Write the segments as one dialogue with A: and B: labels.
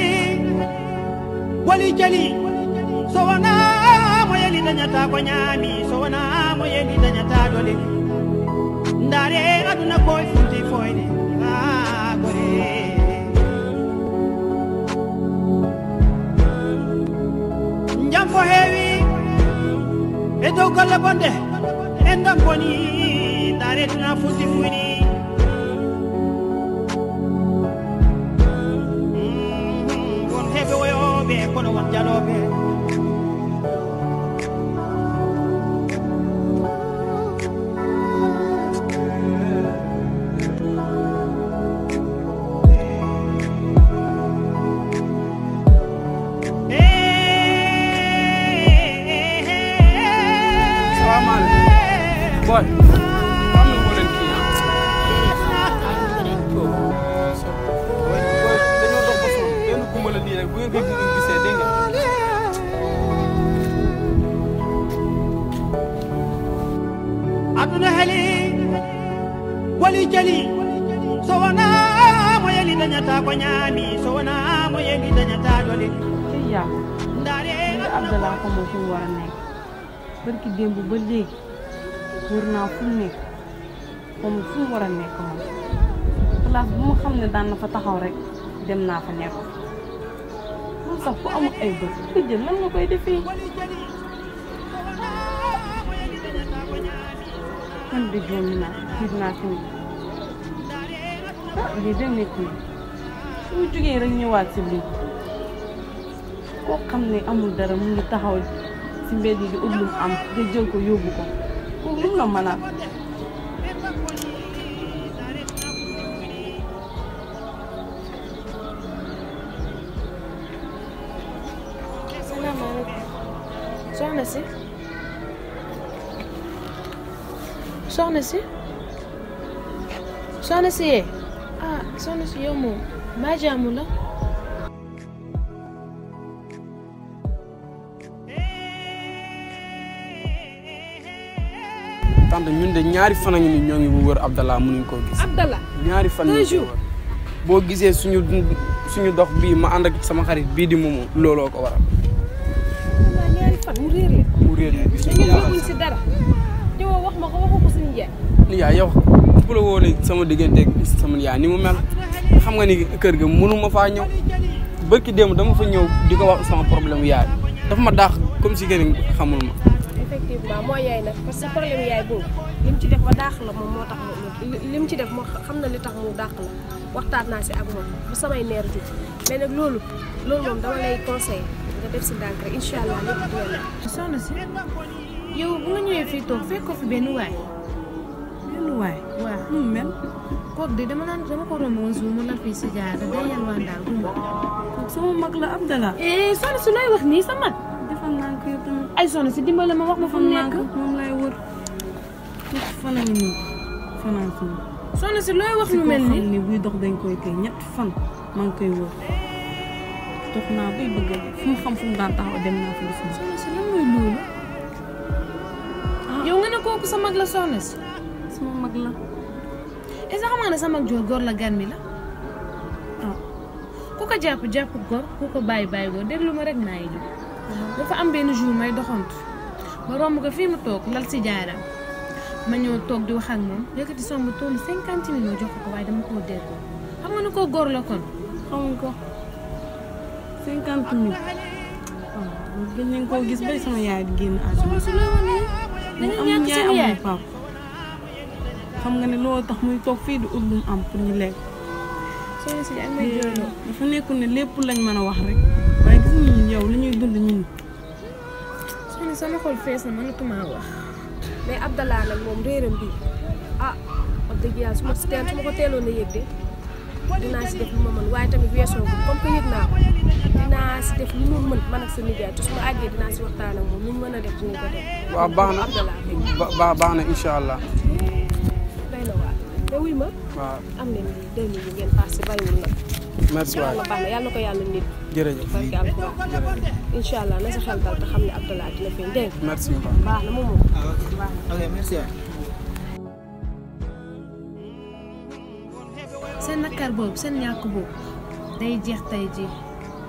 A: wali jali so wona mo yeli dañata ko ñaami so wona mo yeli dañata dole ndaare aduna koye funti foyde ha gore jam ko heewi e dow golle bonde en dam boni ndaare duna funti fuyni won heɓe woyoɓe kono won jaloɓe
B: salaamaaleykum boy am na ko leen kii ah boy dañoo dox ba sonn benn gumba la nii rek bu ngeen ko gisee dégg nga
A: aduna heli wali jali so wona mo yeli dañata ko ñaami so wona mo yeli dañata dole
C: ci yaa
A: ndaare
C: nga Abdallah xamoo fu mu war a nekk barki démb ba léegi wër naa fu mu nekk xamul fu mu war a nekk moom place bu ma xam ne daan na fa taxaw rek dem naa fa nekk moom sax ku amul ay bët ku jël lan nga koy defee man de joomi naa tiit naa tamit ah lii de métti na su mu jógee rek ñëwaat si lii koo xam ne amul dara mu ngi taxaw si mbedd yi di ut lu mu am nga jël ko yóbbu ko kooku lu mu la mën a
D: salaamaaleykum soxna si soxna si soxna si yee ah soxna si yow moom mbaa jaamu la
B: tante ñun de ñaari fan a ngi ni ñoo ngi bu wër Abdallah mënuñ koo gis
D: Abdallah
B: ñaari fan ñu
D: jours.
B: boo gisee suñu suñu dox bii ma ànd ak sama xarit bii di moomu looloo ko waral
D: waaw ñaari fan mu réer la
B: mu réer ñu gis
D: dañu yëgul si dara ñëwoo wax ma ko waxu ko suñu jeex
B: yaa yow bu la wóoree sama digganteeg sama yaay ni mu mel xam nga ni kër ga mënuma faa ñëw bërki démb dama fa ñëw di ko wax sama problème yaay dafa ma daax comme si gën xamul ma
D: effectivement moo yaay nag parce que problème yaay boobu li mu ci def ba dàq la moom moo tax mu li mu ci def moo xam na li tax mu dàq la waxtaan naa si ak moom bu samay neer jug mais nag loolu loolu moom dama lay conseillé nga def si ndànk rek incha allah lépp dina la.
E: soxna si yow bu nga ñëwee fii toog fekk ko fi benn waay
C: benn waay
E: waaw
C: nu mu mel
E: kooku de dama naan dama ko romb woon suuf mu la fii si jaada day yalwaan daal gumba
C: kooku sama mag la Abdallah
E: eh soxna si looy wax nii sa mag
C: defal naa ko yow tamit
E: ay soxna si dimbale ma wax ma fu
C: defal
E: mu
C: naa
E: nekk
C: ko moom lay wër tuuti fan a ngi nii fanaan suuf
E: soxna si looy wax
C: si
E: lu
C: koo
E: mel
C: xam
E: nii
C: ni buy dox dañ koy téye ñett fan maa ngi koy wër dox naa bay bëgg a fu mu xam fu mu daan taxaw dem naa fa gis ma
E: soxna si lan mooy loolu yow nga ne kooku sa mag la soxna si
C: sama mag la
E: est-ce que xam nga ne sa mag joor góor la gan mi la
C: ah
E: ku ko jàpp jàpp góor ku ko bàyyi bàyyi góor déglu ma rek maa ngi jóg dafa am benn jour may doxantu ma romb ko fii mu toog lal si jaaram ma ñëw toog di wax ak moom yëkkati somb tollu cinquante millions jox ko waaye dama koo delloo xam nga ne koo góor la kon
C: xamuñ ko cinquante mille waaw gën nañ koo gis bay sama yaay di génn àdduna
E: su loo wane da nga
C: amul
E: ñàkk
C: yaay
E: seen yaay
C: amul pap xam nga ne loolu tax muy toog fii di ut lu mu am pour ñu lekk
E: soxna si ak may jooyloo
C: dafa nekkul ne lépp lañ mën a wax rek waaye gis nga ñun yow li ñuy dund ñun
E: soxna sama xol fees na mënatuma wax
D: mais Abdallah nag moom réeram bi ah wax dëgg yàlla su ma si teel su ma ko teeloon a yëg de dinaa si def lu ma mën waaye tamit weesoo ko comme que yëg naa ko dinaa si def lu ma mën man ak sa nijaay te su ma àggee dinaa si waxtaan ak moom lu ñu mën a def dinañ ko def.
B: waaw baax na
D: Abdallah
B: ba- ba- baax na incha allah
D: day na waar te wuy ma
B: waaw
D: am nañ ni deux mille ngeen passé bariwul nag
B: merci waay
D: yàlla baax na yàlla na ko yàlla nit
B: jërëjëf
D: barke alxuraan incha allah na sa xel dal te xam ne Abdallah dina feeñ dégg nga
B: merci beaucoup
D: baax na moom moom baax na.
F: ok merci
E: seen nakar boobu seen ñàkk boobu day jeex tey ji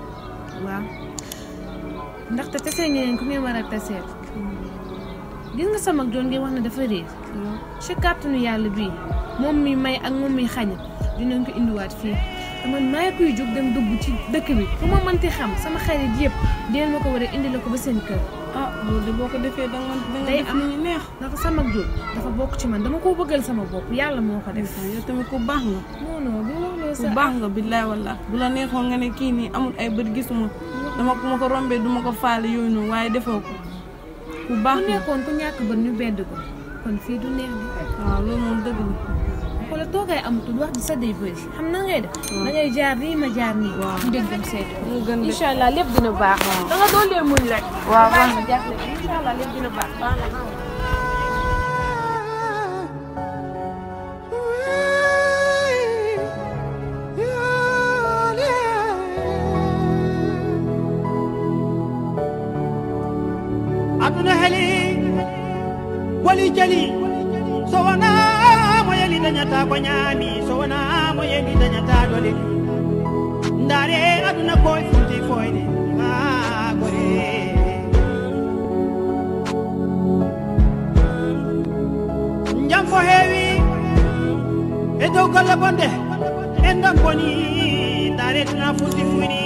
E: waaw ndaxte tase ngeen ku ngeen war a taseel gis nga sama doon ngeen wax ne dafa réer ci kàttanu yàlla bii moom mi may ak moom mi xañ dinañ ko indiwaat fii te man maay kuy jóg dem dugg ci dëkk bi fu ma mënti xam sama xarit yëpp dinañ ma ko war a indi la ko ba seen kër
C: ah loolu de boo ko defee da nga da nga
E: day
C: def
E: am
C: lu ñu neex
E: ndax sama doon dafa bokk ci man dama koo bëggal sama bopp yàlla moo ko def
C: yow tamit ku baax nga
E: non non bu wax loo
C: ku
E: sa
C: baax nga billaay wallah bu la neexoon nga ne kii nii amul ay bët gisuma dama ko ma ko rombee duma ko faale yooyu noonu waaye defoo ko ku baax
E: ku
C: nga
E: nekkoon ku ñàkk bët ñu bedd ko kon fii du neex bi
C: waaw loolu moom dëgg la
E: wala toogaay amatul wax di sa day bëri xam na ngay def da ngay jaar nii ma jaar nii
C: Waaw.
E: ñu dégg dem seeti
C: mu gën de
E: incha allah lépp dina baax da nga doon leen muñ rek
C: waaw baax
E: ma jaaxle incha allah lépp dina baax baax na
A: aduna heli wali jali so wona mo yeli dañata ko ñaami so wona mo yeli dañata dole ndaare aduna koye fulti foyde ha gore jam fo heewi e dow golle bonde en dam boni ndaare tuna fulti fuyni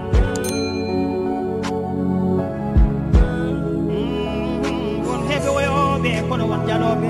A: Mm, won heɓe woyoɓe kono won jaloɓe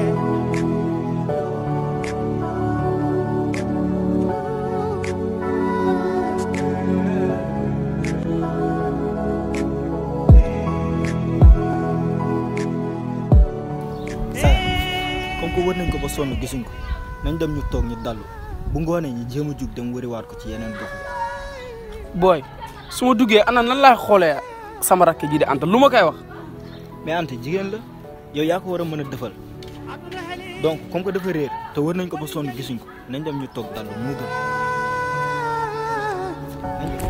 F: Sara comme que wër nañ ko ba sonn gisuñ ko nañ dem ñu toog ñu dallu bu ngoonee ñu jéem a jug dem wëriwaat ko ci yeneen gox yi.
B: booy su ma duggee ana nan laa xoolee sama rakk ji di Anta lu ma koy wax
F: mais Anta jigéen la yow yaa ko war a mën a defal donc comme que dafa réer te wër nañ ko ba sonn gisuñ ko nañ dem ñu toog dallu moo gën. nañ dem.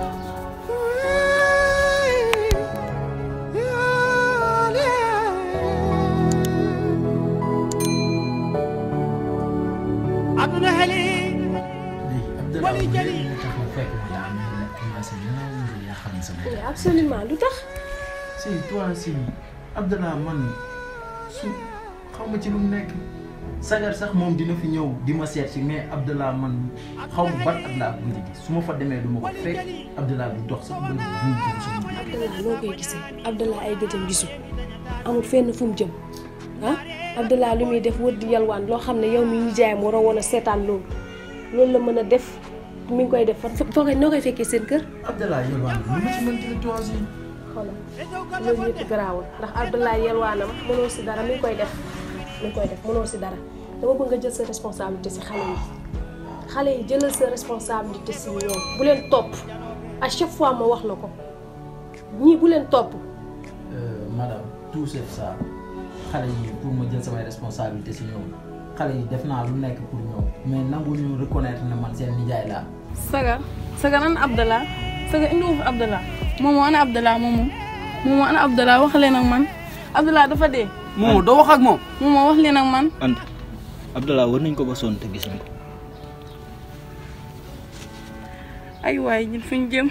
A: aduna heli
G: léegi
A: Wali
G: Abdallah
A: Jali.
G: li tax ma fekk ma daa mel ne commencé nelaw nga yaa xam sa bopp.
D: mais absolument lu tax
G: si toi si Abdallah man su xaw ma ci lu mu nekk sagar sax moom dina fi ñëw di ma seet si mais Abdallah man xaw ma ban at laa ko gëj a gis su ma fa demee du ma ko fekk Abdallah du dox sax ba du dugg suñu biir.
D: Abdallah noo koy gisee Abdallah ay gëtam gisul amul fenn fu mu jëm ah Abdallah lu muy def wër di yalwaan loo xam ne yow mi ñu jaayam war a woon a seetaan loolu loolu la mën a def mi ngi koy def fa foo koy noo koy fekkee seen kër
G: Abdallah yalwaan lu ma ci mën ci toi si.
D: xoolal loolu yëpp garaawul ndax Abdallah yalwaanam mënoo si dara mi ngi koy def mi ngi koy def mënoo si dara dama bëgg nga jël sa responsabilité si xale yi xale yi jëlal sa responsabilité si ñoom bu leen topp à chaque fois ma wax la ko ñii bu leen topp
G: Euh, madame tout c'est ça xale yi pour ma jël samay responsabilité si ñoom xale yi def naa lu nekk pour ñoom mais nangu ñu reconnaître ne man seen nijaay laa
C: sagar sagar ana Abdallah sagar indi fi Abdallah moomoo ana Abdallah moomoo moomoo ana Abdallah wax leen ak man Abdallah dafa dee
B: moom doo wax ak moom
C: moomoo wax leen ak man
F: Anta Abdallah wër nañ ko ba sonn te gisuñ ko.
C: ay waay ñun fi ñu jëm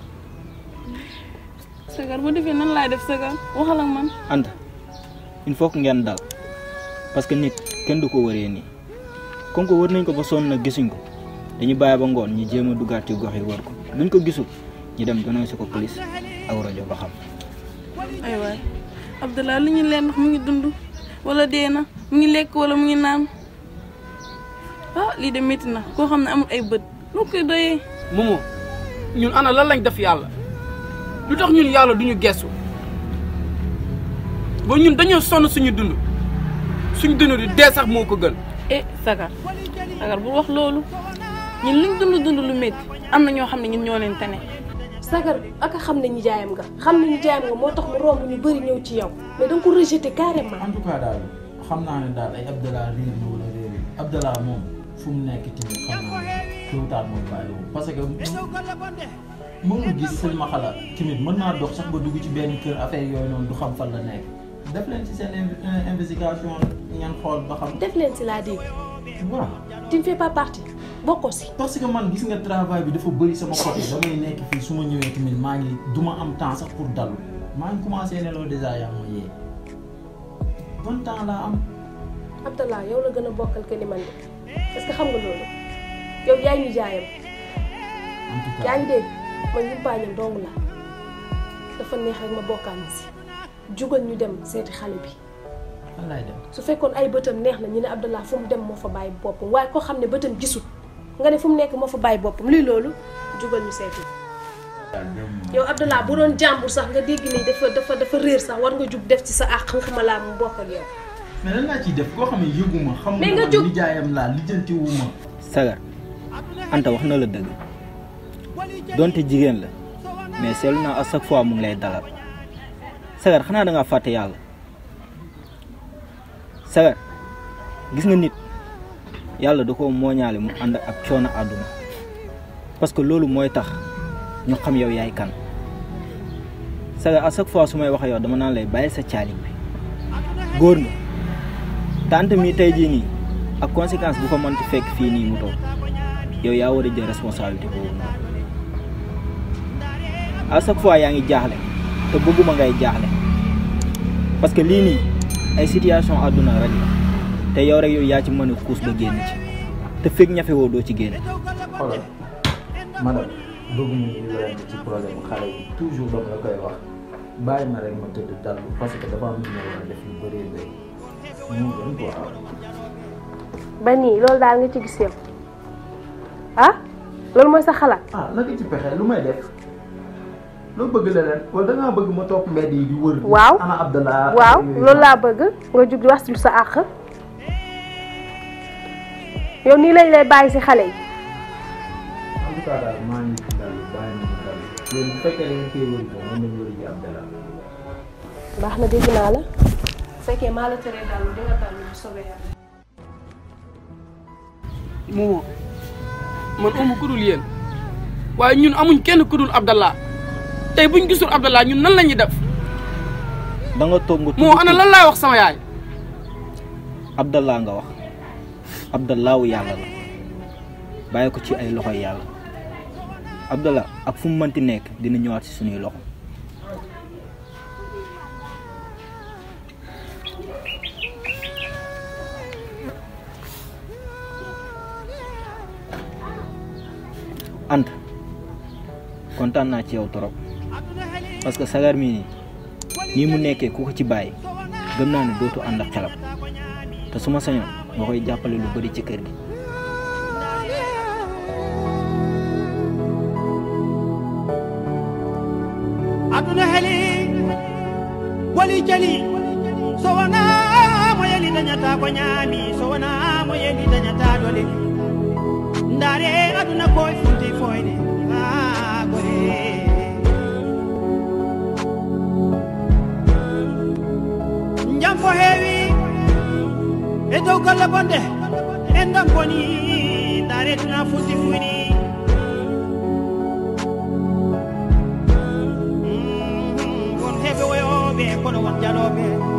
C: sagar bu defee nan laay def sagar waxal ak man
F: Anta il faut que ngeen dal parce que nit kenn du ko wëree nii comme que wër nañ ko ba sonn nag gisuñ ko dañu bàyyi ba ngoon ñu jéem a duggaat ci gox yi wër ko luñ ko gisul ñu dem dénoncé ko police ak rajo ba xam.
C: ay waay Abdallah li ñu leen ndax mu ngi dund wala dee na mu ngi lekk wala mu ngi naan ah lii de métti na koo xam ne amul ay bët loo koy doyee
B: moomoo ñun ana lan lañ def yàlla lu tax ñun yàlla duñu gestu ba ñun dañoo sonn suñu dund suñu dund di dee sax moo ko gën
C: eh sagar sagar bu wax loolu ñun liñ dund dund lu métti am na ñoo xam ne ñun ñoo leen tane
D: sagar ak a xam ne ñi jaayam nga xam ne ñi jaayam nga moo tax mu romb ñu bëri ñëw ci yow mais da nga ko rejeté carrément
G: en tout cas daal xam naa ne daal ay Abdallah réer na wala réer Abdallah moom fu mu nekk tamit xam naa ne tôt ou tard moom bàyyi wu parce que mënul gis sëñ ma xalaat tamit mën naa dox sax ba dugg ci benn kër affaire yooyu noonu du xam fan la nekk def leen ci seen in- investigation ngeen xool ba xam
D: def leen si laa dégg
G: waaw
D: tu ne fais pas partie bokkoo si
G: parce que man gis nga travail bi dafa bëri sama côté damay nekk fii su ma ñëwee tamit maa ngi du ma am temps sax pour dalu maa ngi commencé nelaw déjà yaa ma yee bon temps laa am
D: Abdallah yow la gën a bokkal que ni man de est-ce que xam nga loolu yow yaay ñu jaayam
G: en tout
D: yaa
G: cas
D: ngi dégg man yumpaañam dong la dafa neex rek ma bokkaan si jugal ñu dem seeti xale bi
G: fan laay dem
D: su fekkoon ay bëtam neex na ñu ne Abdallah fu mu dem moo fa bàyyi boppam waaye koo xam ne bëtam gisul nga ne fu mu nekk moo fa bàyyi boppam luy loolu jugal ñu seeti yow Abdallah bu doon jàmbur sax nga dégg ni dafa dafa dafa réer sax war nga jug def ci sa àq waxuma laa mu bokk ak yow
G: mais lan laa ciy def koo xam ne yëguma xamuma
D: Mais nga
G: man
D: jóg.
G: nijaayam laa lijjantiwuma
F: sagar anta wax na la dëgg donte jigéen la mais seetlu naa à chaque fois mu ngi lay dalal sagar xanaa da ngaa fàtte yàlla sagar gis nga nit yàlla da ko mooñaale mu ànd ak coono àdduna parce que loolu mooy tax ñu xam yow yaay kan sagar à chaque fois su may wax ak yow dama naan lay bàyyi sa caali bi góor nga tante mi tey jii nii ak conséquence bu ko mënti fekk fii nii mu toog yow yaa war a jël responsabilité boobu noonu à chaque fois yaa ngi jaaxle te bëgguma ngay jaaxle parce que lii nii ay situation àdduna rek la te yow rek yow yaa ci mën a xuus ba génn ci te fekk ñafe woo doo ci génn
G: xoolal madame bëgguma ñu werante ci problème mu xale yi toujours dama la koy wax bàyyi ma rek ma tëdd dallu parce que dafa am lu ma war a def yu bëree bëri moo gën quoi
D: ba nii loolu daal nga ci gis yow ah loolu mooy sa xalaat
G: ah naka ci pexe lu may def loo bëgg leneen wala da ngaa bëgg ma topp mbedd yi di wër.
D: Waaw.
G: ana Abdallah.
D: waaw
G: yooyu.
D: loolu laa bëgg nga jug di wax ci sa àq yow nii lañ lay bàyyi ci xale yi
G: en tout cas daal maa ngi dal bàyyi ma ma dal yéen bu fekkee da ngeen koy wëri ko mën nañu wëri ji Abdallah.
D: baax na dégg naa la bu fekkee maa la teree dalu di nga dalu bu soobee yàlla
B: moomoo man amu ku dul yéen waaye ñun amuñ kenn ku dul Abdallah tey buñ gisul Abdallah ñun nan la ñuy def
F: da nga toog nga
B: moo ana lan laay wax sama yaay
F: Abdallah nga wax Abdallahu yàlla la bàyyi ko ci ay loxoy yàlla Abdallah ak fu mu mënti nekk dina ñëwaat ci suñuy loxo Anta kontaan naa ci yow torop parce que sagar mii nii nii mu nekkee ku ko ci bàyyi gëm naa ne dootu ànd ak xelam te su ma sañoon nga koy jàppale lu bari ci kër gi
A: aduna heli boli jali so wona mo yeli dañata ko ñaami so wona mo yeli dañata dole ndaare aduna koye funti foyde ha gore jam fo heewi e dow golle bonde en dam boni ndaare duna funti fuyni won heɓe woyoɓe kono won jaloɓe